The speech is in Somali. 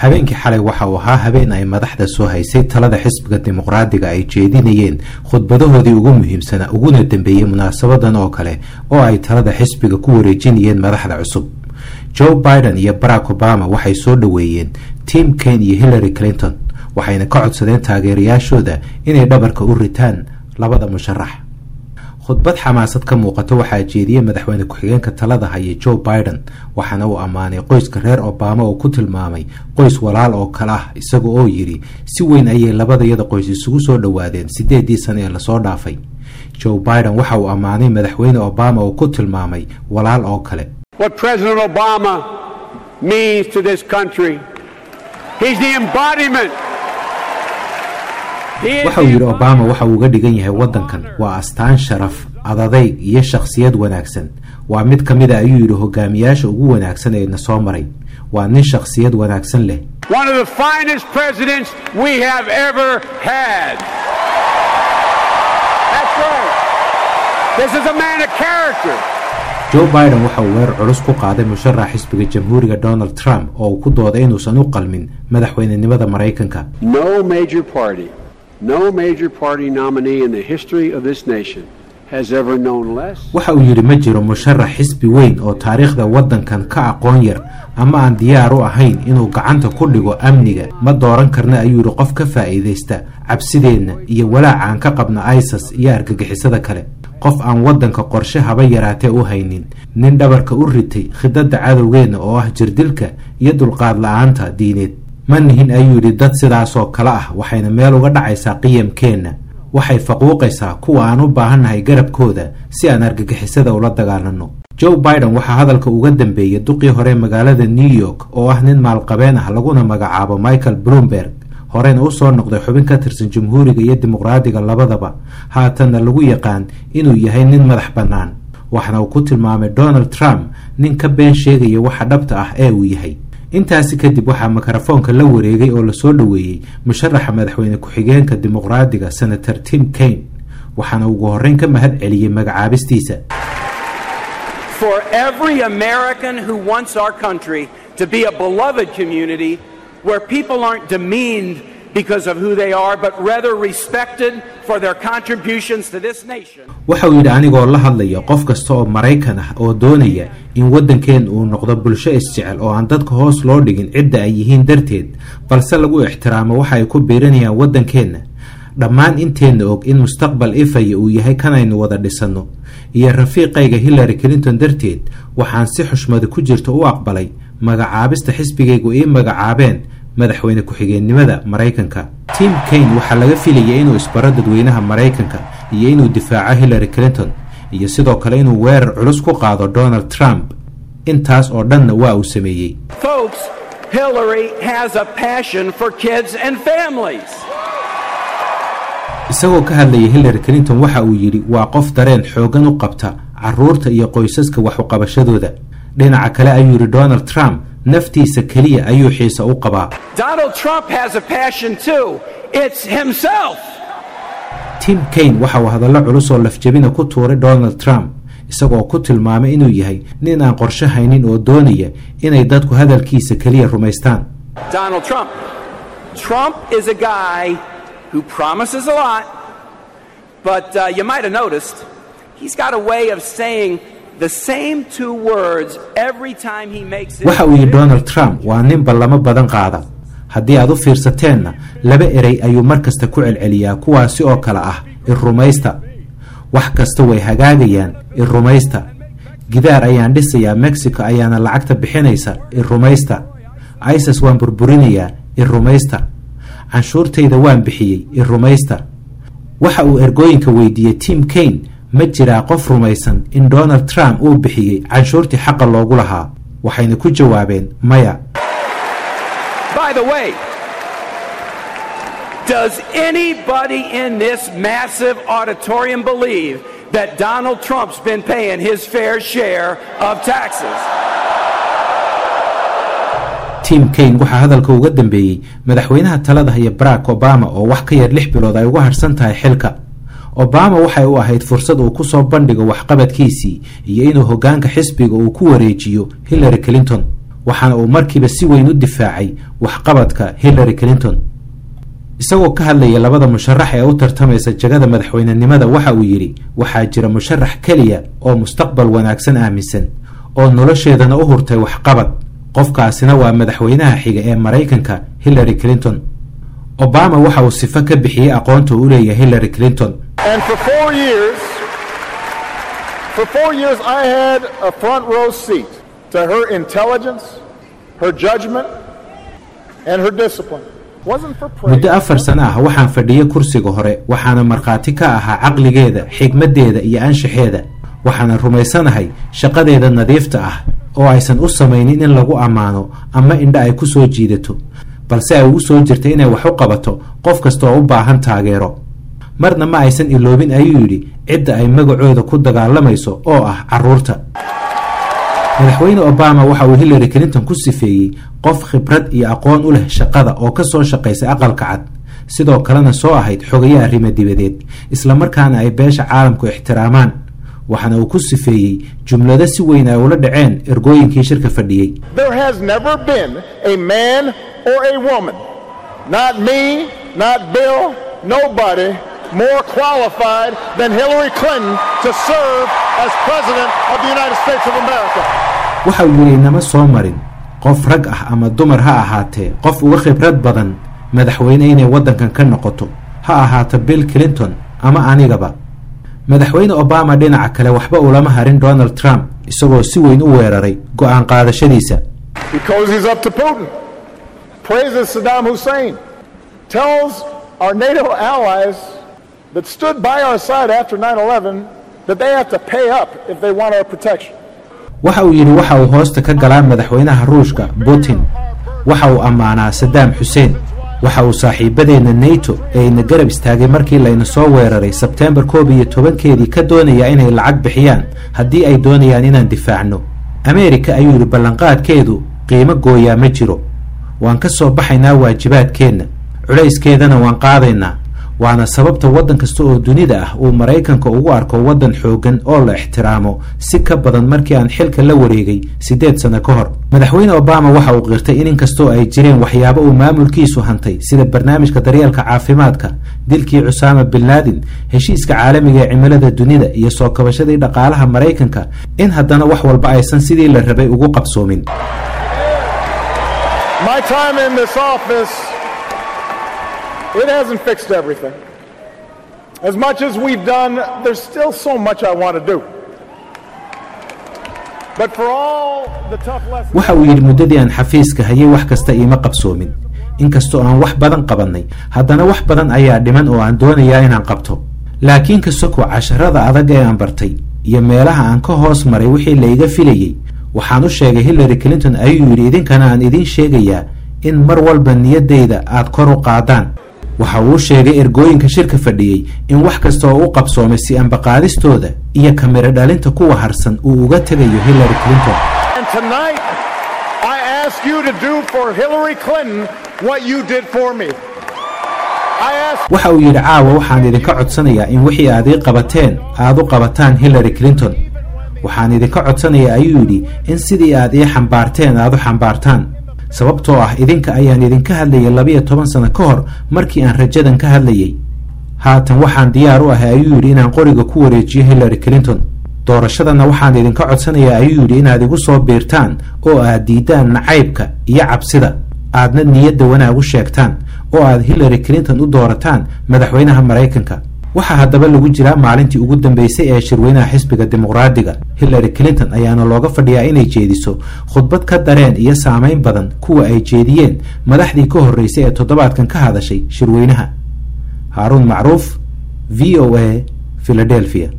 habeenkii xalay waxa uu ahaa habeen ay madaxda soo haysay talada xisbiga dimuqraadiga ay jeedinayeen khudbadahoodii ugu muhiimsanaa uguna dambeeyey munaasabadan oo kale oo ay talada xisbiga ku wareejinayeen madaxda cusub joe biden iyo barack obama waxay soo dhoweeyeen tim kane iyo hillary clinton waxayna ka codsadeen taageerayaashooda inay dhabarka u ritaan labada musharax khudbad xamaasad ka muuqato waxaa jeediyey madaxweyne ku-xigeenka talada haya joe biden waxaana uu ammaanay qoyska reer obama oo ku tilmaamay qoys walaal oo kale ah isaga oo yidhi si weyn ayay labadayada qoys isugu soo dhowaadeen siddeedii sane ee lasoo dhaafay joe biden waxa uu ammaanay madaxweyne obama oo ku tilmaamay walaal oo kale what President Obama means to this country. He's the embodiment. He is waxa uu yidhi obama waxa uu uga dhigan yahay waddankan waa astaan sharaf adadayg iyo shakhsiyad wanaagsan waa mid ka mid a ayuu yidhi hogaamiyaasha ugu wanaagsan ee na soo maray waa nin shakhsiyad wanaagsan leh one of the finest presidents we have ever had. That's right. This is a man of character. joe biden waxa uu weerar culus ku qaaday musharax xisbiga jamhuuriga donald trump oo uu ku dooday inuusan u qalmin madaxweynenimada maraykanka No major party, no major party nominee in the history of this nation has ever known less. waxa uu yidhi ma jiro musharax xisbi weyn oo taariikhda waddankan ka aqoon yar ama aan diyaar u ahayn inuu gacanta ku dhigo amniga ma dooran karna ayuu yidhi qof ka faa'iidaysta cabsideenna iyo walaaca aan ka qabna isas iyo argagixisada kale qof aan waddanka qorshe haba yaraatee u haynin nin dhabarka u ritay khidadda cadowgeenna oo ah jirdilka iyo dulqaad la-aanta diineed ma nihin ayuu yidhi dad sidaasoo kale ah waxayna meel uga dhacaysaa qiyamkeenna waxay faquuqaysaa kuwa aan u baahannahay garabkooda si aan argagixisada ula dagaalanno joe biden waxaa hadalka uga dambeeyey duqii hore magaalada new york oo ah nin maalqabeen ah laguna magacaabo michael bloomberg horeyna u soo noqday xubin ka tirsan jamhuuriga iyo dimuqraadiga labadaba haatanna lagu yaqaan inuu yahay nin madax bannaan waxna uu ku tilmaamay donald trump nin ka been sheegaya waxa dhabta ah ee uu yahay intaasi kadib waxaa mikrofoonka la wareegay oo lasoo dhoweeyey musharaxa madaxweyne ku-xigeenka dimuqraadiga senator tim kane waxaana ugu horreyn ka mahad celiyey magacaabistiisa for every American who wants our country to be a beloved community where people aren't demeaned because of who they are, but rather respected for their contributions to this nation. waxa uu yidhi anigoo la hadlaya qof kasta oo maraykan ah oo doonaya in waddankeen uu noqdo bulsho isjecel oo aan dadka hoos loo dhigin cidda ay yihiin darteed balse lagu ixtiraamo waxa ay ku biiranayaan waddankeenna dhammaan inteenna og in mustaqbal ifaya uu yahay kanaynu wada dhisanno iyo rafiiqayga hillary clinton darteed waxaan si xushmada ku jirta u aqbalay magacaabista xisbigaygu ii magacaabeen madaxweyne ku-xigeennimada maraykanka tim kane waxaa laga filayay inuu isbaro dadweynaha maraykanka iyo inuu difaaco hillary clinton iyo sidoo kale inuu weerar culus ku qaado donald trump intaas oo dhanna waa uu sameeyey Folks, Hillary has a passion for kids and families. isagoo ka hadlayay hillary clinton waxa uu yidhi waa qof dareen xooggan u qabta carruurta iyo qoysaska wax uqabashadooda dhinaca kale ayuu yidhi donald trump naftiisa keliya ayuu xiise u qabaa Donald Trump has a passion too. It's himself. tim kane waxa uu hadallo culus oo lafjabina ku tuuray donald trump isagoo ku tilmaamay inuu yahay nin aan qorshe haynin oo doonaya inay dadku hadalkiisa keliya rumaystaan Donald Trump. Trump is a guy who promises a lot, but uh, you might have noticed he's got a way of saying the same two words every time he makes it. waxa uu yidhi donald trump waa nin ballamo badan qaada haddii aad u fiirsateenna laba erey ayuu mar kasta ku celceliyaa kuwaasi oo kale ah irrumaysta wax kasta way hagaagayaan irrumaysta gidaar ayaan dhisayaa mexico ayaana lacagta bixinaysa irrumaysta isis waan burburinayaa irrumaysta canshuurtayda waan bixiyey irrumaysta waxa uu ergooyinka weydiiyey tim kane ma jiraa qof rumaysan in donald trump uu bixiyey canshuurtii xaqa loogu lahaa waxayna ku jawaabeen maya By the way, does anybody in this massive auditorium believe that Donald Trump's been paying his fair share of taxes? tim kane waxaa hadalka uga dambeeyey madaxweynaha talada haya barack obama oo wax ka yar lix bilood ay uga harsan tahay xilka obama waxay u ahayd fursad uu ku soo bandhigo waxqabadkiisii iyo inuu hoggaanka xisbiga uu ku wareejiyo hillary clinton waxaana uu markiiba si weyn u difaacay waxqabadka hillary clinton isagoo ka hadlaya labada musharax ee u tartamaysa jagada madaxweynenimada waxa uu yidhi waxaa jira musharax keliya oo mustaqbal wanaagsan aaminsan oo nolosheedana u hurtay waxqabad qofkaasina waa madaxweynaha xiga ee maraykanka hillary clinton obama waxa uu sifo ka bixiyey aqoonta uu u leeyahay hillary clinton And for four years, for four years, I had a front row seat to her intelligence, her judgment, and her discipline. Wasn't for praise. muddo afar sano ah waxaan fadhiyey kursiga hore waxaana markhaati ka ahaa caqligeeda xigmaddeeda iyo anshaxeeda waxaana rumaysanahay shaqadeeda nadiifta ah oo aysan u samaynin in lagu ammaano ama indha ay ku soo jiidato balse ay ugu soo jirta inay wax u qabato qof kasta oo u baahan taageero marna ma aysan iloobin ayuu yidhi cidda ay magacooda ku dagaalamayso oo ah carruurta madaxweyne obama waxa uu hillary clinton ku sifeeyey qof khibrad iyo aqoon u leh shaqada oo ka soo shaqaysay aqalka cad sidoo kalena soo ahayd xogaye arrimo dibadeed islamarkaana ay beesha caalamku ixtiraamaan waxaana uu ku sifeeyey jumlado si weyn ay ula dhaceen ergooyinkii shirka fadhiyey There has never been a man or a woman, not me, not Bill, nobody, more qualified than Hillary Clinton to serve as President of the United States of America. waxa uu yidhi inama soo marin qof rag ah ama dumar ha ahaatee qof uga khibrad badan madaxweyne inay waddankan ka noqoto ha ahaato bill clinton ama anigaba madaxweyne obama dhinaca kale waxba ulama harin donald trump isagoo si weyn u weeraray go'aan qaadashadiisa Because he's up to Putin. Praises Saddam Hussein. Tells our NATO allies that stood by our side after 9 11 that they have to pay up if they want our protection. waxa uu yidhi waxa uu hoosta ka galaa madaxweynaha ruushka putin waxa uu ammaanaa sadaam xuseen waxa uu saaxiibadeenna nato ee ina garab istaagay markii layna soo weeraray sebteembar koob iyo tobankeedii ka doonayaa inay lacag bixiyaan haddii ay doonayaan inaan difaacno ameerika ayuu yidhi ballanqaadkeedu qiimo gooyaa ma jiro waan ka soo baxaynaa waajibaadkeenna culayskeedana waan qaadaynaa waana sababta waddan kasta oo dunida ah uu maraykanka ugu arko waddan xooggan oo la ixtiraamo si ka badan markii aan xilka la wareegay siddeed sano ka hor madaxweyne obama waxa uu qirtay in inkastoo ay jireen waxyaabo uu maamulkiisu hantay sida barnaamijka daryeelka caafimaadka dilkii cusaama bin laadin heshiiska caalamiga ee cimilada dunida iyo soo kabashadii dhaqaalaha maraykanka in haddana wax walba aysan sidii la rabay ugu qabsoomin My time in this office, it hasn't fixed everything. As much as we've done, there's still so much I want to do. But for all the tough lessons. waxa uu yidhi muddadii aan xafiiska hayay wax kasta iima qabsoomin inkastoo aan wax badan qabannay haddana wax badan ayaa dhiman oo aan doonayaa inaan qabto laakiin ka soko casharada adag ee aan bartay iyo meelaha aan ka hoos maray wixii layga filayey waxaan u sheegay hillary clinton ayuu yidhi idinkana aan idiin sheegayaa in mar walba niyaddayda aad kor u qaadaan waxa uu sheegay ergooyinka shirka fadhiyey in wax kasta oo u qabsoomay si ambaqaadistooda iyo kamiro dhalinta kuwa harsan uu uga tegayo hillary clinton And tonight, I ask you to do for Hillary Clinton what you did for me. I ask waxa uu yidhi caawa waxaan idinka codsanayaa in wixii aad ii qabateen aad u qabataan hillary clinton waxaan idinka codsanayaa ayuu yidhi in sidii aad ii xambaarteen aad u xambaartaan sababtoo ah idinka ayaan idinka hadlayay labiyo toban sano ka hor markii aan rajadan ka hadlayay haatan waxaan diyaar u ahay ayuu yidhi inaan qoriga ku wareejiyo hillary clinton doorashadana waxaan idinka codsanayaa ayuu yidhi inaad igu soo biirtaan oo aad diidaan nacaybka iyo cabsida aadna niyadda wanaag u sheegtaan oo aad hillary clinton u doorataan madaxweynaha maraykanka waxaa haddaba lagu jiraa maalintii ugu dambeysay ee shirweynaha xisbiga dimuqraadiga hillary clinton ayaana looga fadhiyaa inay jeediso khudbad ka dareen iyo saamayn badan kuwa ay jeediyeen madaxdii ka horreysay ee toddobaadkan ka hadashay shirweynaha haaruun macruuf v o a philadelphia